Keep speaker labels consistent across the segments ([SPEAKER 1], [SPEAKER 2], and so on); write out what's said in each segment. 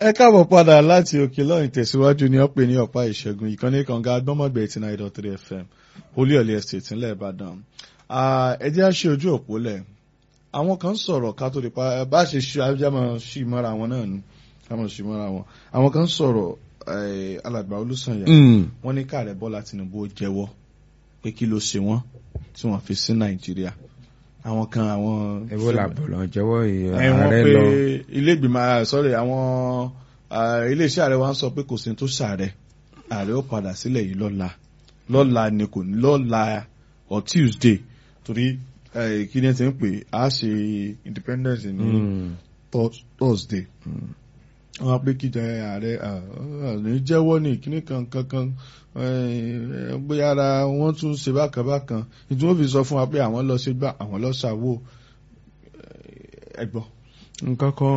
[SPEAKER 1] ẹ káàbọ̀ padà láti òkè lọ́yìn tẹ̀síwájú ní ọ̀pẹ ní ọ̀pá ìṣẹ́gun ìkànnì kànga agbọ́mọ̀gbẹ̀ eighty nine dot three fm olúyọ̀lẹ̀ estate ńlẹ̀ ìbàdàn ẹ jẹ́ á ṣe ojú òpó lẹ̀ àwọn kan sọ̀rọ̀ ká tó di pa bá ṣe ṣe ajámọ̀ sí mọ́ra wọn náà ni kámọ̀ sí mọ́ra wọn àwọn kan sọ̀rọ̀ alàgbà olùsànyà wọ́n ní káàrẹ̀ bọ́lá tinubu ó jẹ́wọ́ pé kí ló ṣe wọ́n tí wọ́n fi sí nàìjíríà àwọn kan àwọn.
[SPEAKER 2] ẹwọ́ làbọ̀ lọ jẹ́wọ́
[SPEAKER 1] ẹ wọ́n
[SPEAKER 2] ààrẹ
[SPEAKER 1] pé
[SPEAKER 2] lọ.
[SPEAKER 1] ilé ìgbìmọ̀ sọ́rọ̀ àwọn iléeṣẹ́ ààrẹ wa ń sọ pé kò sí tó ṣàárẹ̀ ààrẹ ó padà sílẹ̀ yìí lọ́la lọ́la ni kò ní lọ́la or tuesday torí eh, kí ni ẹ ti ń pè á ṣe independence ní
[SPEAKER 2] Mm.
[SPEAKER 1] Thurs- thursday wọn pé kíjà ààrẹ ní jẹ́wọ́ ní kíní kan kankan bóyá ara wọn tún ṣe bákan bákan ìtún ó fi sọ fún wa pé àwọn lọ ṣe gbà àwọn lọ ṣàwò ẹgbọ́n.
[SPEAKER 2] nǹkan kan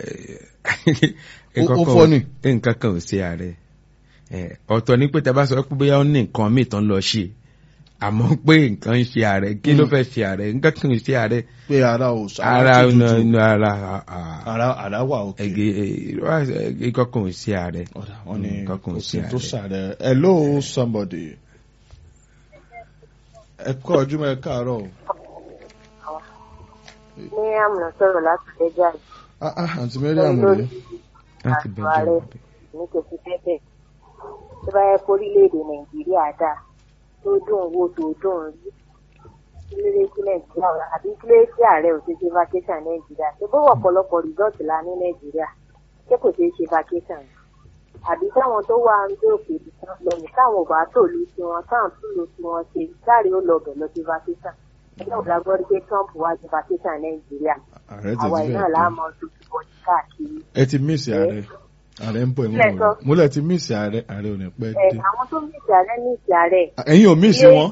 [SPEAKER 1] Ó- ó fọ́ ni.
[SPEAKER 2] nǹkan kan ò sí ààrẹ Eh, ọ̀tọ̀ ní pé tẹ bá sọ pé bóyá ó ní nǹkan míì tán lọ ṣe àmọ́ pé nǹkan ń ṣe ààrẹ kí ló fẹ́ ṣe ààrẹ nǹkan kan ò ṣe ààrẹ
[SPEAKER 1] pé ara ò
[SPEAKER 2] ara
[SPEAKER 1] tuntun.
[SPEAKER 2] ọ̀nà ọ̀nà ara ah,
[SPEAKER 1] ara ara wà òkè.
[SPEAKER 2] ẹ̀gẹ́ nǹkan kan ò sí ààrẹ
[SPEAKER 1] ọ̀dà wọn ni
[SPEAKER 2] nǹkan kan
[SPEAKER 1] kò
[SPEAKER 2] ò
[SPEAKER 1] sí
[SPEAKER 2] sí
[SPEAKER 1] tó
[SPEAKER 2] ààrẹ.
[SPEAKER 1] ṣàrẹ hello somebody ẹ kọ́ ọjọ́ mọ́ ẹ káàárọ̀ o.
[SPEAKER 3] Miriam ló sọ̀rọ̀ láti fẹ́jà
[SPEAKER 1] ah ah àǹtí mariam rèé
[SPEAKER 2] láti
[SPEAKER 3] àjọ
[SPEAKER 2] bẹ̀rẹ̀
[SPEAKER 3] ààrẹ ní kòsí fẹ́fẹ́. Tó bá yẹ kó orílẹ̀-èdè Nàìjíríà dà tó dùn wò tó dùn rí. Kílódé sí Nàìjíríà wà àbí kílódé sí ààrẹ ò ṣe ṣe vacation Nàìjíríà. Ṣé bó wọ̀ ọ̀pọ̀lọpọ̀ resort la ní Nàìjíríà? Ṣé kò ṣeé ṣe vacation ni? Àbí táwọn tó wà ń gbé òkè ìdìkan lẹ́yìn táwọn ò bá tòlú sí wọn táwọn tún lò sí wọn ṣe láre ó lọ bẹ̀ lọ sí vacation. Ẹgbẹ́ òun la gbọ́ rí pé Trump wá sí vacation Nàìjíríà.
[SPEAKER 1] ààrẹ
[SPEAKER 3] Àwa
[SPEAKER 1] tẹ̀sí
[SPEAKER 3] iná
[SPEAKER 1] bẹ́ẹ̀
[SPEAKER 3] làá
[SPEAKER 1] tó
[SPEAKER 3] mọ ojú bọ́ọ̀dì káàkiri.
[SPEAKER 1] ẹ ti míìsì ààrẹ ààrẹ ń bọ̀
[SPEAKER 3] Ilé
[SPEAKER 1] ẹ̀wọ̀n
[SPEAKER 3] ẹ̀kọ́.
[SPEAKER 1] rẹ̀ múlẹ̀ ti míìsì ààrẹ ààrẹ ò ní pẹ́
[SPEAKER 3] ẹ
[SPEAKER 1] dé.
[SPEAKER 3] àwọn tó ní ìsàlẹ̀ ní ìsàlẹ̀.
[SPEAKER 1] ẹ̀yin ò míìsì wọn.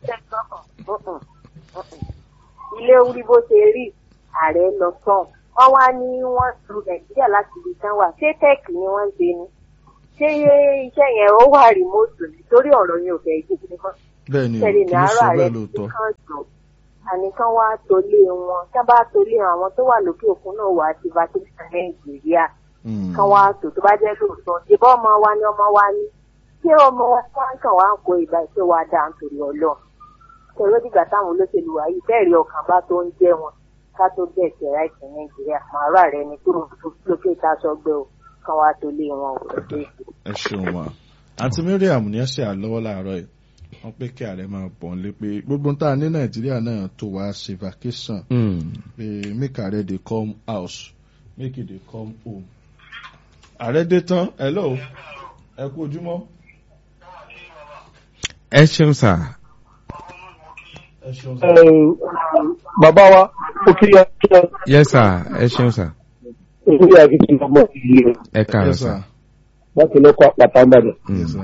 [SPEAKER 3] ilé orí bó ṣe rí ààrẹ lọ sàn wọn wá ní wọn tu nàìjíríà láti ibi tán wà ṣé tẹ́ẹ̀kì ni wọ́n ń ṣe ni ṣé iṣẹ́ yẹn ó wà rìmọ́tò nítorí ọ̀rọ̀ yẹn ò fẹ́ jẹ́ kí nìkan
[SPEAKER 1] bẹ́ẹ̀ ni
[SPEAKER 3] tẹ̀lé
[SPEAKER 1] kì
[SPEAKER 3] ní
[SPEAKER 1] í
[SPEAKER 3] àárọ̀
[SPEAKER 1] ṣe
[SPEAKER 3] ààrẹ
[SPEAKER 1] bẹ́ẹ̀
[SPEAKER 3] tí
[SPEAKER 1] lóòótọ́.
[SPEAKER 3] kan jọ àníkan wá tolé wọn tá bá tolé àwọn tó wà lókè òkun náà wà á ti vacation nàìjíríà
[SPEAKER 1] Mm.
[SPEAKER 3] kan wá tò tó bá jẹ́ lóòótọ́ ìbọn ọmọ wa ni ọmọ wa ní ṣé ọmọ wa tí wọ́n kàn wá ń kó ìgbà ìṣe wa dà nítorí ọlọ́ tẹ̀wé dìgbà táwọn olóṣèlú wa yìí bẹ́ẹ̀ rí ọkàn bá tó ń jẹ́ wọn ká tó bẹ̀ ṣe ráìtì nàìjíríà màárà rẹ ni kúrò lókè tá a sọ gbé o kan wá tó lé wọn ò rẹ̀ ṣe é ṣe.
[SPEAKER 1] ẹ ṣeun wa àǹtí mariam ní ẹsẹ̀ àlọ́wọ́ láàárọ̀ yìí wọ́n pé kí ààrẹ máa bọ̀ ń lé pé gbogbo tá a ní nàìjíríà náà tó wá ṣe vacation
[SPEAKER 2] Mm.
[SPEAKER 1] pé make ààrẹ dey come house make e dey come home. ààrẹ dé tán hello ẹ kú ojúmọ́.
[SPEAKER 2] ẹ ṣeun sà
[SPEAKER 1] ẹ ṣeun
[SPEAKER 4] bàbá wa ó kí ẹ kí ẹ
[SPEAKER 2] yẹ sà ẹ ṣeun sà
[SPEAKER 4] ìlú àti ti ọmọ ìlú
[SPEAKER 2] ẹ káàárọ̀
[SPEAKER 1] yes
[SPEAKER 2] sà.
[SPEAKER 1] sir
[SPEAKER 4] láti lọ́kọ̀ àpàtà ìbàdàn.
[SPEAKER 2] Mm.
[SPEAKER 1] yes sir.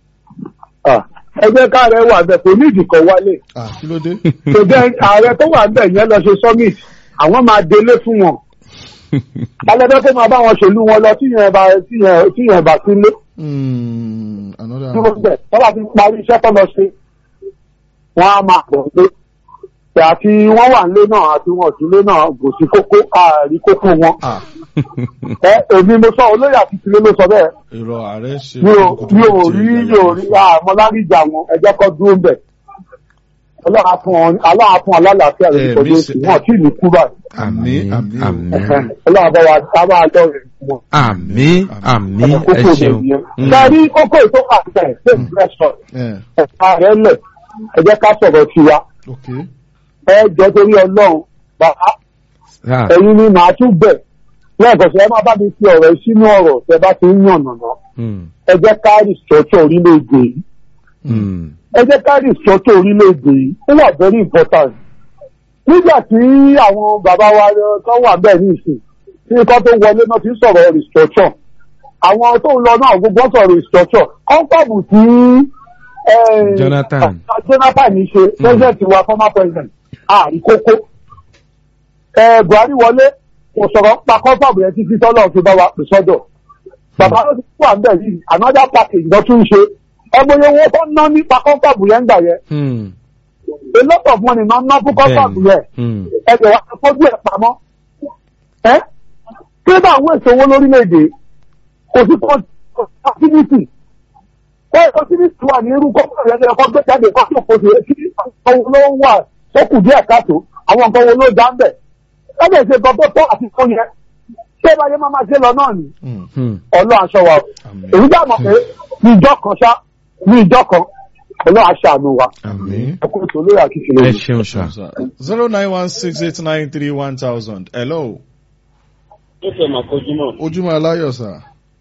[SPEAKER 4] ẹ jẹ́ káàrẹ̀ wà bẹ̀ kò ní ìdìkọ̀ wálé.
[SPEAKER 1] ah kí ló dé.
[SPEAKER 4] tó jẹ́ ààrẹ tó wà bẹ̀ yẹn lọ ṣe summit àwọn máa délé fún wọn. alẹ́bẹ́ tó máa bá wọn ṣèlú wọn lọ tíyẹn bá tíyẹn tíyẹn bá sílé.
[SPEAKER 1] Hmm, another
[SPEAKER 4] dúró bẹ̀ tọ́lá ti parí iṣẹ́ tó lọ ṣe. wọ́n á máa bọ̀ pé àti wọ́n wà nílé náà àti wọn ò sílé náà kò sí kókó àárí kókó wọn.
[SPEAKER 1] ah
[SPEAKER 4] ẹ èmi mo sọ olóyè àti tìlé ló sọ bẹ́ẹ̀.
[SPEAKER 1] irọ́ ààrẹ ṣe.
[SPEAKER 4] mi ò mi ò rí mi ò rí àmọ́ láríjà wọn ẹjẹ́ kọ́ dúró bẹ̀. ọlọ́run fún ọ aláà fún alálàáfíà rẹ̀
[SPEAKER 1] Eh,
[SPEAKER 4] nítorí
[SPEAKER 1] mi
[SPEAKER 4] oṣù
[SPEAKER 1] ṣe-
[SPEAKER 4] wọn tí ì ní kú báyìí.
[SPEAKER 1] àmín àmín o.
[SPEAKER 2] àmín
[SPEAKER 4] ọlọ́run bá wa ká máa lọ rẹ̀ fún wọn.
[SPEAKER 2] àmín àmín
[SPEAKER 4] ọmọ
[SPEAKER 2] ẹ
[SPEAKER 4] kókó rẹ̀
[SPEAKER 2] ṣeun
[SPEAKER 4] yẹn.
[SPEAKER 2] Mm.
[SPEAKER 4] sẹ́rí kókó ètò àgbẹ̀ ṣé ìgbésọ̀
[SPEAKER 1] Eh,
[SPEAKER 4] ẹ̀ka rẹ̀ lẹ̀ ẹ jẹ́ ká sọ̀rọ̀ tiwa.
[SPEAKER 1] ok
[SPEAKER 4] ẹ jọ torí ọlọ́run bàbá
[SPEAKER 2] Sà,
[SPEAKER 4] ẹ̀yin ni màá tún bẹ̀ lẹ́ẹ̀kan sí ẹ má bá mi fi ọ̀rọ̀ sínú ọ̀rọ̀ tẹ bá ti ń yàn nàná
[SPEAKER 2] mm,
[SPEAKER 4] ẹ jẹ́ ká rìsọ́tọ̀ orílẹ̀-èdè yìí
[SPEAKER 2] mm,
[SPEAKER 4] ẹ jẹ́ ká rìsọ́tọ̀ orílẹ̀-èdè yìí ó wà very important. nígbà tí àwọn bàbá wa tó wà bẹ́ẹ̀ ní ìsìn tí nǹkan tó wọlé náà ti ń sọ̀rọ̀ rìsọ́tọ̀ àwọn tó ń lọ náà gbogbo sọ̀rọ̀ rìsọ́tọ̀ kọ́ńtàbù tí eh,
[SPEAKER 2] Jonathan.
[SPEAKER 4] Jonathan ní ṣe president wa former president àrí kókó ẹ Buhari wọlé kò sọ̀rọ̀ pa kọ́ńtàbù yẹn títí tọ́lọ́ fi bá wa pè sọ́dọ̀ bàbá ló ti wà ń bẹ̀ yìí another package lọ tún ṣe ẹgbẹ́ owó tó ná nípa kọ́ńtàbù yẹn ń gbà yẹn
[SPEAKER 2] mm,
[SPEAKER 4] a lot of money máa ń ná fún kọ́ńtàbù yẹn
[SPEAKER 2] mm,
[SPEAKER 4] ẹgbẹ́ wa ti fojú ẹ̀ pamọ́ ẹ́ kí ló bá àwọn èso owó lórílẹ̀‐èdè kò sí opportunity ẹ opportunity wà ní irú kọ́kọ́ rẹ̀ ẹ̀kọ́ gbé jáde kọ́ tó kò sí kí nǹkan wo ló ń wà tó kù díẹ̀ káàtó àwọn nǹkan wo ló dá ń bẹ̀ ẹ bẹ̀ ṣe nǹkan tó tọ́ àti tó yẹ ṣé báyé máa máa ṣe lọ náà ni
[SPEAKER 1] Mm.
[SPEAKER 2] Hmm.
[SPEAKER 4] ọlọ́ aṣọ wa o
[SPEAKER 1] Àmín.
[SPEAKER 4] èyí dà mọ̀ pé ní ìjọ kan ṣá ní ìjọ kan ọlọ́ aṣọ àánú wa
[SPEAKER 1] Àmín.
[SPEAKER 4] ẹ kó ètò olóyè àkíkiri
[SPEAKER 2] ẹ
[SPEAKER 4] rẹ̀.
[SPEAKER 2] ṣeun sà.
[SPEAKER 1] zero nine one six eight nine three one thousand. hello
[SPEAKER 5] ó fẹ́ máa kojú mọ́
[SPEAKER 1] ojúmọ́ aláyọ̀ sà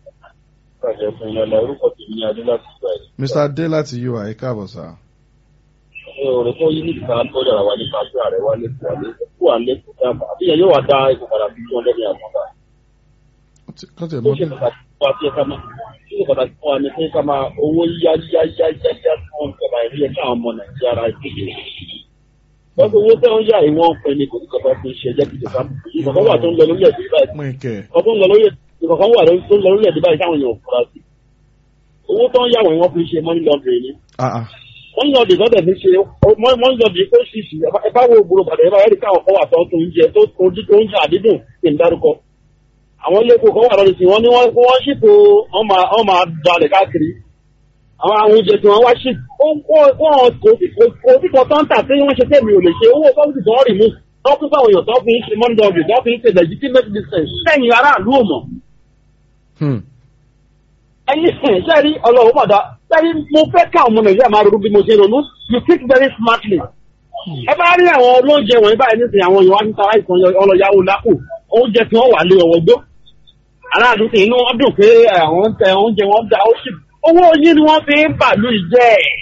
[SPEAKER 5] ìpàdé fún ilẹ̀ ilẹ̀ orúkọ tèmi ní adé láti gbà ẹ̀.
[SPEAKER 1] mr adé láti ui ẹ káàbọ̀ sà.
[SPEAKER 5] ṣé òrè tó yí níta tó dára wá nípa pé ààrẹ wá lẹ́kọ̀ọ́ wá lẹ́kọ̀ọ́ wá lẹ́kọ̀ọ́ dáàbà àbí ẹ̀ yóò wá dá ipò padà bí wọ́n lẹ́nu àmọ́ta.
[SPEAKER 1] kọ́tẹ̀
[SPEAKER 5] ó
[SPEAKER 1] mọ́
[SPEAKER 5] ṣe pàtàkì fún wa sí ẹ̀ka máa ó ṣe pàtàkì fún wa ní pé ká máa owó yá yá yá yá yá tí wọ́n ń kẹba ìrí ẹ̀ káwọn ọmọ nàìjíríà ara ìpínlẹ̀ lọ́sọ̀ owó tẹ́ ń yá ìwọ̀n pẹ̀ ní kò ní kọ̀ọ̀kan fi ṣe jẹ́ kìjọ ká ìkọ̀kan wà tó ń lọ lórílẹ̀-èdè báyìí
[SPEAKER 1] pín kẹ̀.
[SPEAKER 5] ọdún lọ lórí ìkọ̀kan wà tó ń lọ lórílẹ̀-èdè báyìí táwọn èèyàn fura sí owó tó ń yá wọ̀nyí wọ́n fi ṣe money laundering ni
[SPEAKER 1] Ah, ah.
[SPEAKER 5] wọ́n yàn ọ̀dẹ̀ sọ́dẹ̀ fi ṣe wọ́n yàn ọ̀dẹ̀ kó ṣìṣì ẹ bá wo gbòòrò bàdàn ẹ bá yẹ́rì káwọn kan wà tó ń tó oúnjẹ tó ojú tó oúnjẹ àdídùn kí n dárúkọ. àwọn ilé epo kan wà lọ́dún sí wọn ní wọ́n wọ́n ṣìpò wọ́n máa wọ́n máa dalẹ̀ káàkiri. àwọn àwọn oúnjẹ tí wọ́n wá ṣì wọ́n kò sí kò sí kan tó ń tà tí wọ́n ṣe tẹ̀mí ò lè ṣe owó sọ́ọ̀sì tó ń rì mú wọ́n fún fáwọn èèyàn tó fi ń ṣe money laundering tó fi ń ṣe legitimate business sẹ́yìn aráàlú ò mọ̀
[SPEAKER 2] Hmm.
[SPEAKER 5] ẹyin sẹ́rí ọlọ́run mọ̀dá sẹ́rí mo fẹ́ ká ọmọ nàìjíríà máa ronú bí mo ṣe ronú you think very smartly. ẹ bá rí àwọn olóúnjẹ wọ̀nyí báyìí nísìnyí àwọn èèyàn wá ní tara ìtàn ọlọ́yàwó lápò oúnjẹ tí wọ́n wà lé ọwọ́ gbó. aláàdúgbò sì inú wọn dùn pé àwọn ń tẹ oúnjẹ wọn dá ó sì owó yín ni wọ́n fi ń bàlú ìjẹ́ ẹ̀.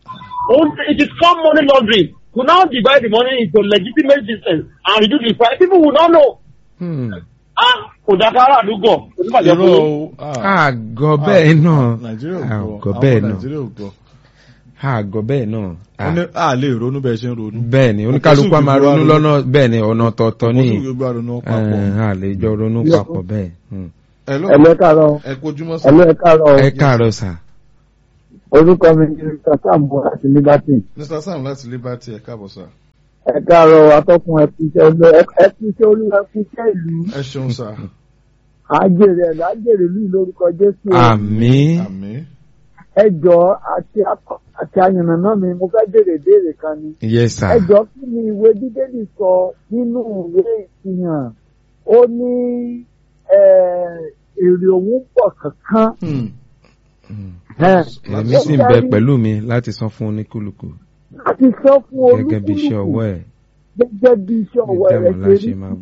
[SPEAKER 5] it is come money laundering to now divide the money into legitimate business and reduce the price people will not know.
[SPEAKER 2] Hmm.
[SPEAKER 5] ah kò dáká aráàlúgbò kò ní bàjẹ́
[SPEAKER 1] irọ́
[SPEAKER 5] fún yín.
[SPEAKER 1] o. ah.
[SPEAKER 2] àgọ́ bẹ́ẹ̀ náà
[SPEAKER 1] nàìjíríà ò
[SPEAKER 2] àgọ́
[SPEAKER 1] gbọ́
[SPEAKER 2] bẹ́ẹ̀
[SPEAKER 1] àwọn
[SPEAKER 2] náà
[SPEAKER 1] nàìjíríà ò gbọ́.
[SPEAKER 2] àgọ́ bẹ́ẹ̀ náà
[SPEAKER 1] Ó ní a lè ronú bẹ́ẹ̀ ṣe ń ronú.
[SPEAKER 2] bẹ́ẹ̀ ni oníkálukú a máa ronú lọ́nà bẹ́ẹ̀ ni ọ̀nà ọ̀tọ̀ọ̀tọ̀ ní
[SPEAKER 1] Mo tún gbogbo àrùn papọ̀.
[SPEAKER 2] a lè jọ ronú papọ̀ bẹ́ẹ̀. Hmm.
[SPEAKER 1] hello
[SPEAKER 4] ẹ̀lú ẹ̀ káàárọ̀
[SPEAKER 1] ẹ kojúmọ́ sà.
[SPEAKER 4] ẹ̀lú ẹ̀ káàárọ̀
[SPEAKER 2] ẹ káàárọ̀ sà.
[SPEAKER 4] orúkọ mi ni mr sam bọ́ láti liberty
[SPEAKER 1] mr sam láti liberty ẹ káàbọ̀ sà.
[SPEAKER 4] ẹ káàárọ̀ atọ́kùn ẹ̀kúṣẹ́ ẹ̀kúṣẹ́ olúwa ẹ̀kúṣẹ́ ìlú
[SPEAKER 1] ẹ ṣeun sà.
[SPEAKER 4] àjèrè ẹ̀ lájèrè ìlú lórúkọ jésù
[SPEAKER 2] àmín
[SPEAKER 1] àmín.
[SPEAKER 4] ẹ jọ àti akọ àti àyànnàná mi mo fẹ́ béèrè béèrè kan ni
[SPEAKER 2] yes sir.
[SPEAKER 4] ẹ jọ kí ni ìwé bíbélì sọ nínú ìwé ìfihàn ó ní eh, èrè òun pọ̀ kankan
[SPEAKER 1] Hmm.
[SPEAKER 2] Hmm.
[SPEAKER 4] Eh,
[SPEAKER 2] èmi sì ń bẹ pẹ̀lú mi láti san fún oníkúlùkù
[SPEAKER 4] láti sọ fún
[SPEAKER 2] gẹ́gẹ́ bí iṣẹ́
[SPEAKER 4] olúkúlùkù
[SPEAKER 2] ọwọ́ ẹ̀
[SPEAKER 4] gẹ́gẹ́ bí iṣẹ́ ọwọ́ rẹ̀
[SPEAKER 2] ìjẹ́mọ̀
[SPEAKER 4] ṣe
[SPEAKER 2] láṣẹ
[SPEAKER 4] rí
[SPEAKER 2] máa